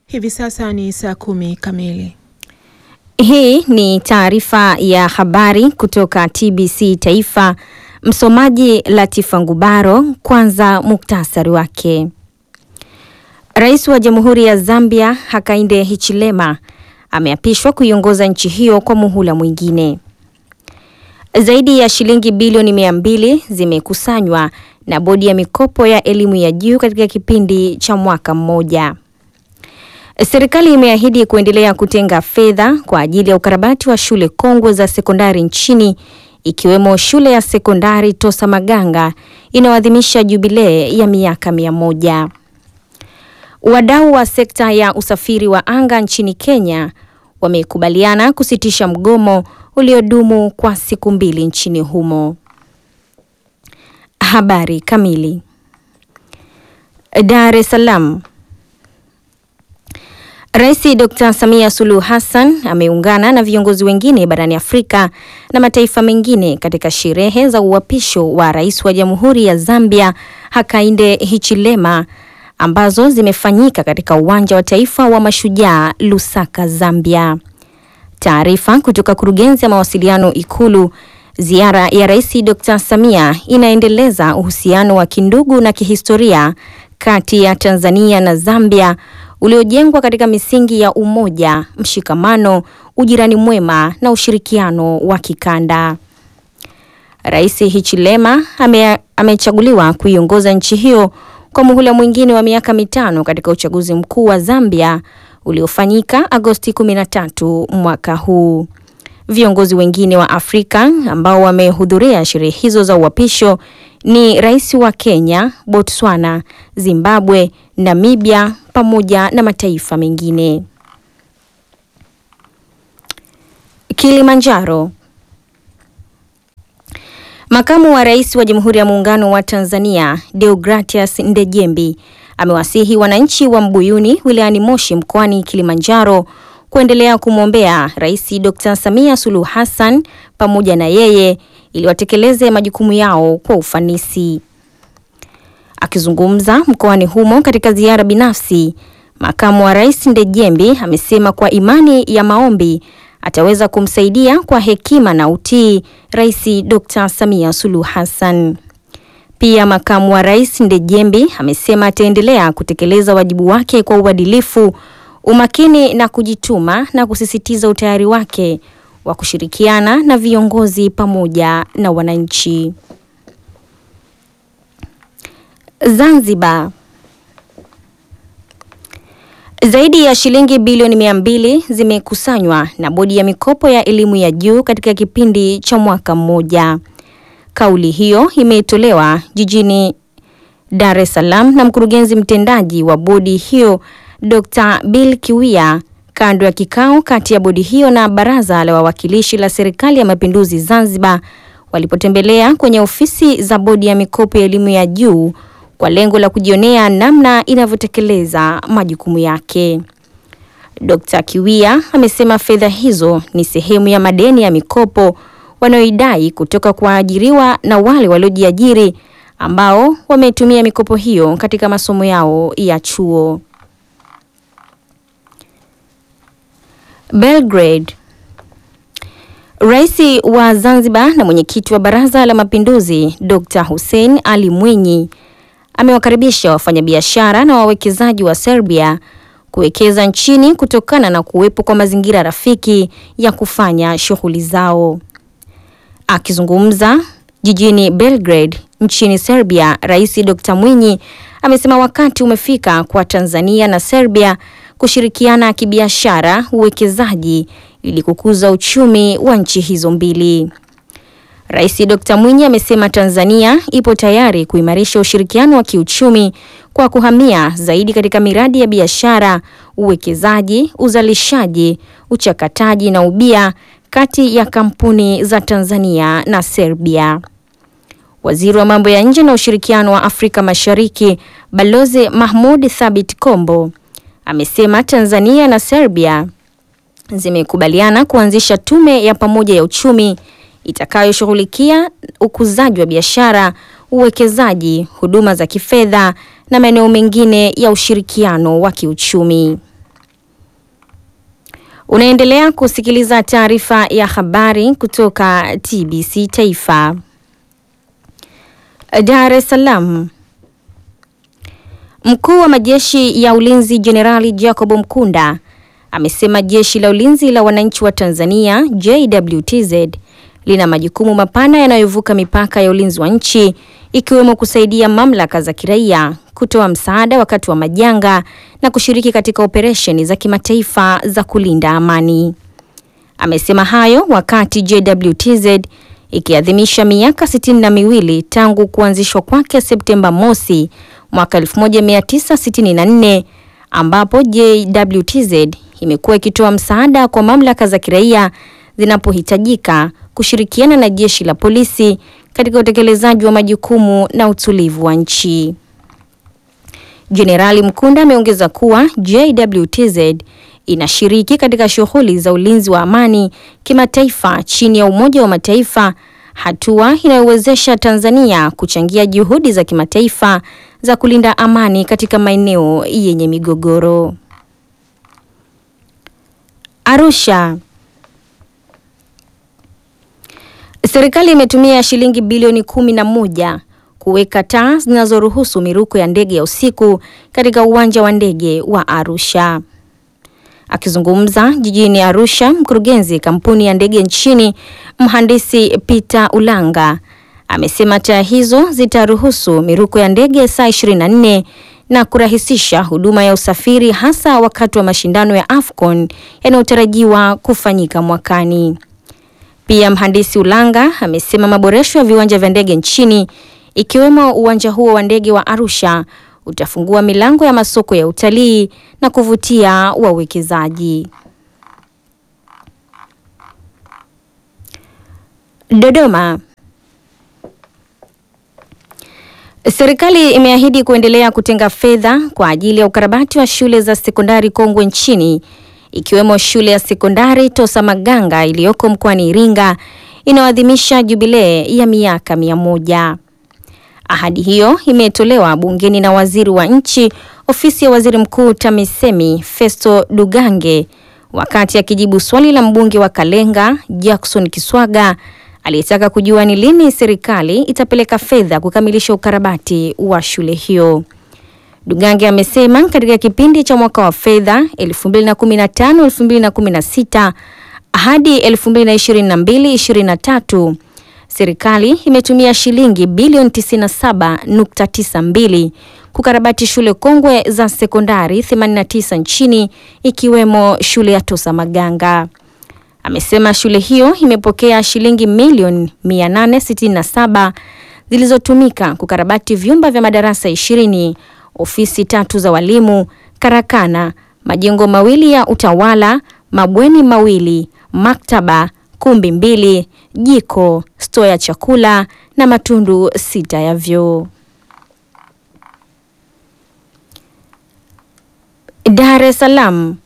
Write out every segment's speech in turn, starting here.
Hivi sasa ni saa kumi kamili. Hii ni taarifa ya habari kutoka TBC Taifa. Msomaji Latifa Ngubaro. Kwanza muktasari wake. Rais wa Jamhuri ya Zambia Hakainde Hichilema ameapishwa kuiongoza nchi hiyo kwa muhula mwingine. Zaidi ya shilingi bilioni mia mbili zimekusanywa na bodi ya mikopo ya elimu ya juu katika kipindi cha mwaka mmoja. Serikali imeahidi kuendelea kutenga fedha kwa ajili ya ukarabati wa shule kongwe za sekondari nchini ikiwemo shule ya sekondari Tosa Maganga inayoadhimisha jubilee ya miaka mia moja. Wadau wa sekta ya usafiri wa anga nchini Kenya wamekubaliana kusitisha mgomo uliodumu kwa siku mbili nchini humo. Habari kamili. Dar es Salaam. Rais Dr. Samia Suluhu Hassan ameungana na viongozi wengine barani Afrika na mataifa mengine katika sherehe za uapisho wa Rais wa Jamhuri ya Zambia Hakainde Hichilema ambazo zimefanyika katika uwanja wa taifa wa Mashujaa Lusaka, Zambia. Taarifa kutoka kurugenzi ya mawasiliano Ikulu. Ziara ya Rais Dr. Samia inaendeleza uhusiano wa kindugu na kihistoria kati ya Tanzania na Zambia uliojengwa katika misingi ya umoja, mshikamano, ujirani mwema na ushirikiano wa kikanda. Rais Hichilema ame, amechaguliwa kuiongoza nchi hiyo kwa muhula mwingine wa miaka mitano katika uchaguzi mkuu wa Zambia uliofanyika Agosti 13 mwaka huu. Viongozi wengine wa Afrika ambao wamehudhuria sherehe hizo za uapisho ni rais wa Kenya, Botswana, Zimbabwe, Namibia pamoja na mataifa mengine. Kilimanjaro. Makamu wa Rais wa Jamhuri ya Muungano wa Tanzania, Deogratias Ndejembi amewasihi wananchi wa Mbuyuni wilayani Moshi mkoani Kilimanjaro kuendelea kumwombea Rais Dr. Samia Suluhu Hassan pamoja na yeye ili watekeleze majukumu yao kwa ufanisi. Akizungumza mkoani humo katika ziara binafsi, Makamu wa Rais Ndejembi amesema kwa imani ya maombi ataweza kumsaidia kwa hekima na utii Rais Dr. Samia Suluhu Hassan. Pia Makamu wa Rais Ndejembi amesema ataendelea kutekeleza wajibu wake kwa uadilifu, umakini na kujituma na kusisitiza utayari wake wa kushirikiana na viongozi pamoja na wananchi. Zanzibar. Zaidi ya shilingi bilioni mia mbili zimekusanywa na bodi ya mikopo ya elimu ya juu katika kipindi cha mwaka mmoja. Kauli hiyo imetolewa jijini Dar es Salaam na mkurugenzi mtendaji wa bodi hiyo Dr. Bill Kiwia kando ya kikao kati ya bodi hiyo na Baraza la Wawakilishi la Serikali ya Mapinduzi Zanzibar walipotembelea kwenye ofisi za bodi ya mikopo ya elimu ya juu kwa lengo la kujionea namna inavyotekeleza majukumu yake. Dr. Kiwia amesema fedha hizo ni sehemu ya madeni ya mikopo wanayoidai kutoka kwa waajiriwa na wale waliojiajiri ambao wametumia mikopo hiyo katika masomo yao ya chuo. Belgrade. Rais wa Zanzibar na mwenyekiti wa Baraza la Mapinduzi Dr. Hussein Ali Mwinyi amewakaribisha wafanyabiashara na wawekezaji wa Serbia kuwekeza nchini kutokana na kuwepo kwa mazingira rafiki ya kufanya shughuli zao. Akizungumza jijini Belgrade nchini Serbia, Rais Dr. Mwinyi amesema wakati umefika kwa Tanzania na Serbia kushirikiana kibiashara, uwekezaji ili kukuza uchumi wa nchi hizo mbili. Rais Dr. Mwinyi amesema Tanzania ipo tayari kuimarisha ushirikiano wa kiuchumi kwa kuhamia zaidi katika miradi ya biashara, uwekezaji, uzalishaji, uchakataji na ubia kati ya kampuni za Tanzania na Serbia. Waziri wa mambo ya nje na ushirikiano wa Afrika Mashariki, Balozi Mahmud Thabit Kombo amesema Tanzania na Serbia zimekubaliana kuanzisha tume ya pamoja ya uchumi itakayoshughulikia ukuzaji wa biashara, uwekezaji, huduma za kifedha na maeneo mengine ya ushirikiano wa kiuchumi. Unaendelea kusikiliza taarifa ya habari kutoka TBC Taifa. Dar es Salaam. Mkuu wa majeshi ya ulinzi Jenerali Jacob Mkunda amesema jeshi la ulinzi la wananchi wa Tanzania JWTZ lina majukumu mapana yanayovuka mipaka ya ulinzi wa nchi ikiwemo kusaidia mamlaka za kiraia, kutoa msaada wakati wa majanga na kushiriki katika operesheni za kimataifa za kulinda amani. Amesema hayo wakati JWTZ ikiadhimisha miaka sitini na miwili tangu kuanzishwa kwake Septemba mosi mwaka 1964 ambapo JWTZ imekuwa ikitoa msaada kwa mamlaka za kiraia zinapohitajika kushirikiana na jeshi la polisi katika utekelezaji wa majukumu na utulivu wa nchi. Jenerali Mkunda ameongeza kuwa JWTZ inashiriki katika shughuli za ulinzi wa amani kimataifa chini ya Umoja wa Mataifa, hatua inayowezesha Tanzania kuchangia juhudi za kimataifa za kulinda amani katika maeneo yenye migogoro. Arusha. Serikali imetumia shilingi bilioni kumi na moja kuweka taa zinazoruhusu miruko ya ndege ya usiku katika uwanja wa ndege wa Arusha. Akizungumza jijini Arusha, mkurugenzi kampuni ya ndege nchini mhandisi Peter Ulanga amesema taa hizo zitaruhusu miruko ya ndege saa 24 na kurahisisha huduma ya usafiri hasa wakati wa mashindano ya AFCON yanayotarajiwa kufanyika mwakani. Pia mhandisi Ulanga amesema maboresho ya viwanja vya ndege nchini ikiwemo uwanja huo wa ndege wa Arusha utafungua milango ya masoko ya utalii na kuvutia wawekezaji. Dodoma. Serikali imeahidi kuendelea kutenga fedha kwa ajili ya ukarabati wa shule za sekondari kongwe nchini ikiwemo shule ya sekondari Tosa Maganga iliyoko mkoani Iringa inayoadhimisha jubilee ya miaka mia moja. Ahadi hiyo imetolewa bungeni na waziri wa nchi ofisi ya waziri mkuu TAMISEMI Festo Dugange wakati akijibu swali la mbunge wa Kalenga Jackson Kiswaga aliyetaka kujua ni lini serikali itapeleka fedha kukamilisha ukarabati wa shule hiyo. Dugange amesema katika kipindi cha mwaka wa fedha 2015-2016 hadi 2022-2023 serikali imetumia shilingi bilioni 97.92 kukarabati shule kongwe za sekondari 89 nchini ikiwemo shule ya Tosa Maganga. Amesema shule hiyo imepokea shilingi milioni 867 zilizotumika kukarabati vyumba vya madarasa 20, ofisi tatu za walimu, karakana, majengo mawili ya utawala, mabweni mawili, maktaba, kumbi mbili, jiko, stoo ya chakula na matundu sita ya vyoo. Dar es Salaam.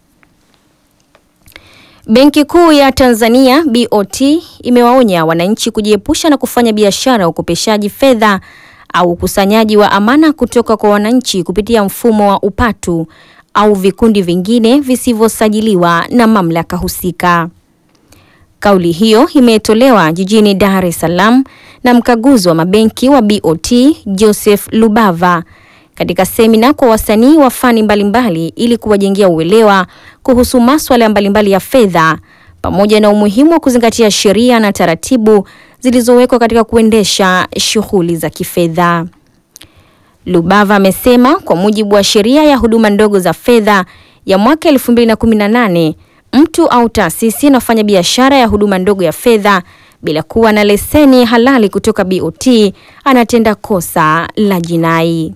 Benki Kuu ya Tanzania BOT imewaonya wananchi kujiepusha na kufanya biashara ya ukopeshaji fedha au ukusanyaji wa amana kutoka kwa wananchi kupitia mfumo wa upatu au vikundi vingine visivyosajiliwa na mamlaka husika. Kauli hiyo imetolewa jijini Dar es Salaam na mkaguzi wa mabenki wa BOT Joseph Lubava katika semina kwa wasanii wa fani mbalimbali ili kuwajengea uelewa kuhusu masuala mbalimbali ya fedha pamoja na umuhimu wa kuzingatia sheria na taratibu zilizowekwa katika kuendesha shughuli za kifedha. Lubava amesema kwa mujibu wa sheria ya huduma ndogo za fedha ya mwaka 2018 mtu au taasisi inafanya biashara ya huduma ndogo ya fedha bila kuwa na leseni halali kutoka BOT anatenda kosa la jinai.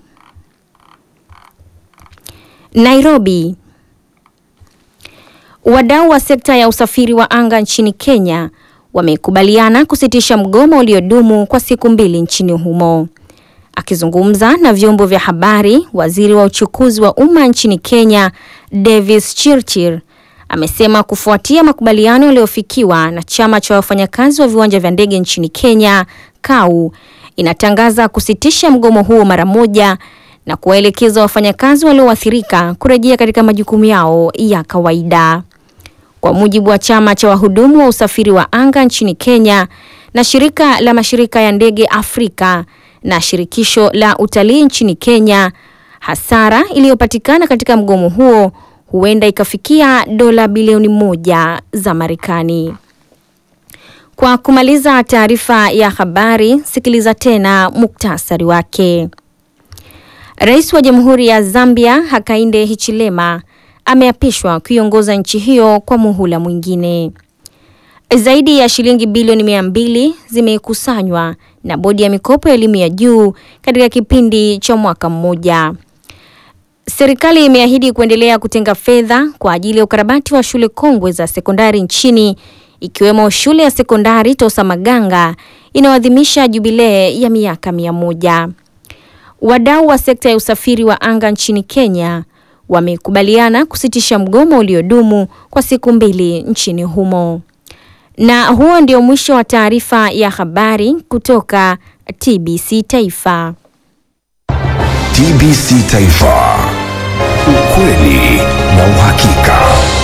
Nairobi. Wadau wa sekta ya usafiri wa anga nchini Kenya wamekubaliana kusitisha mgomo uliodumu kwa siku mbili nchini humo. Akizungumza na vyombo vya habari, waziri wa uchukuzi wa umma nchini Kenya, Davis Chirchir, amesema kufuatia makubaliano yaliyofikiwa na chama cha wafanyakazi wa viwanja vya ndege nchini Kenya, KAU, inatangaza kusitisha mgomo huo mara moja na kuwaelekeza wafanyakazi walioathirika kurejea katika majukumu yao ya kawaida. kwa mujibu wa chama cha wahudumu wa usafiri wa anga nchini Kenya na shirika la mashirika ya ndege Afrika na shirikisho la utalii nchini Kenya, hasara iliyopatikana katika mgomo huo huenda ikafikia dola bilioni moja za Marekani. Kwa kumaliza taarifa ya habari, sikiliza tena muktasari wake. Rais wa Jamhuri ya Zambia Hakainde Hichilema ameapishwa kuiongoza nchi hiyo kwa muhula mwingine. Zaidi ya shilingi bilioni mia mbili zimekusanywa na bodi ya mikopo ya elimu ya juu katika kipindi cha mwaka mmoja. Serikali imeahidi kuendelea kutenga fedha kwa ajili ya ukarabati wa shule kongwe za sekondari nchini ikiwemo shule ya sekondari Tosa Maganga inayoadhimisha jubilee ya miaka mia moja. Wadau wa sekta ya usafiri wa anga nchini Kenya wamekubaliana kusitisha mgomo uliodumu kwa siku mbili nchini humo. Na huo ndio mwisho wa taarifa ya habari kutoka TBC Taifa. TBC Taifa. Ukweli na uhakika.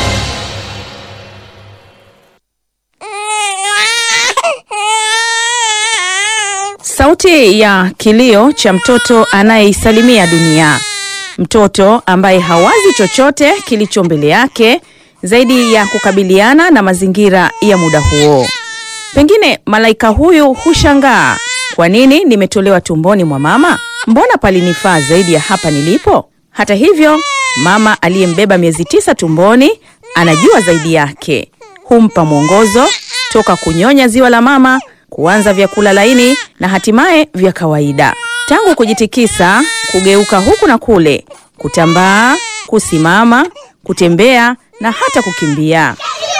Sauti ya kilio cha mtoto anayeisalimia dunia, mtoto ambaye hawazi chochote kilicho mbele yake zaidi ya kukabiliana na mazingira ya muda huo. Pengine malaika huyu hushangaa, kwa nini nimetolewa tumboni mwa mama? Mbona palinifaa zaidi ya hapa nilipo? Hata hivyo, mama aliyembeba miezi tisa tumboni anajua zaidi yake, humpa mwongozo toka kunyonya ziwa la mama kuanza vyakula laini na hatimaye vya kawaida. Tangu kujitikisa, kugeuka huku na kule, kutambaa, kusimama, kutembea na hata kukimbia.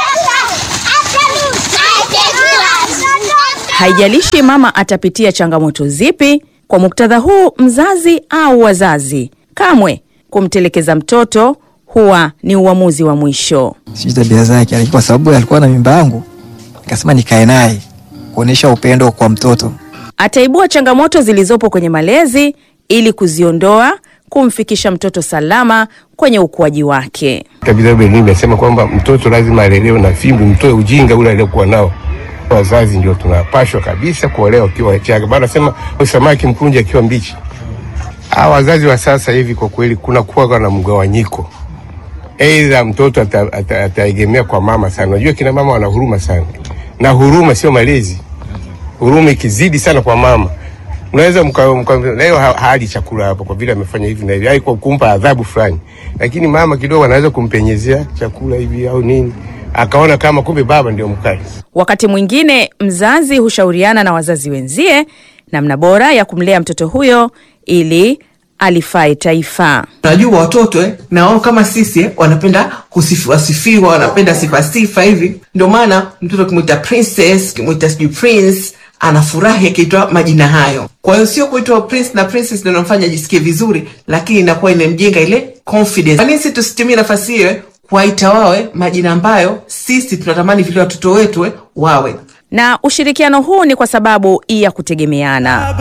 Haijalishi mama atapitia changamoto zipi, kwa muktadha huu, mzazi au wazazi, kamwe kumtelekeza mtoto huwa ni uamuzi wa mwisho. sijui tabia zake, lakini kwa sababu alikuwa na mimba yangu, nikasema nikae naye kuonyesha upendo kwa mtoto. Ataibua changamoto zilizopo kwenye malezi ili kuziondoa, kumfikisha mtoto salama kwenye ukuaji wake. Vitabu elimu inasema kwamba mtoto lazima alelewe na fimbo, mtoe ujinga ule aliokuwa nao. Wazazi ndio tunapashwa kabisa kuolewa ukiwa changa, maana nasema samaki mkunje akiwa mbichi. Hawa wazazi wa sasa hivi kwa kweli kuna kuwa na mgawanyiko, aidha mtoto ata- ata- ataegemea kwa mama sana. Unajua kina mama wana huruma sana, na huruma sio malezi. Huruma ikizidi sana kwa mama unaweza mka, mka, leo ha- hali chakula hapo kwa vile amefanya hivi na hivi, ai kwa kumpa adhabu fulani, lakini mama kidogo anaweza kumpenyezea chakula hivi au nini, akaona kama kumbe baba ndio mkali. Wakati mwingine mzazi hushauriana na wazazi wenzie namna bora ya kumlea mtoto huyo ili alifae taifa. Unajua watoto eh, na wao kama sisi eh, wanapenda kusifiwa sifiwa, wanapenda sifa sifa hivi. Ndio maana mtoto ukimwita princess, ukimwita sijui prince, anafurahi akiitwa majina hayo. Kwa hiyo sio kuitwa prince na princess ndio inamfanya ajisikie vizuri, lakini inakuwa inamjenga ile confidence. Kwa nini sisi tusitumie nafasi hiyo eh, kuwaita wawe majina ambayo sisi tunatamani vile watoto wetu eh, wawe Na ushirikiano huu ni kwa sababu ya kutegemeana.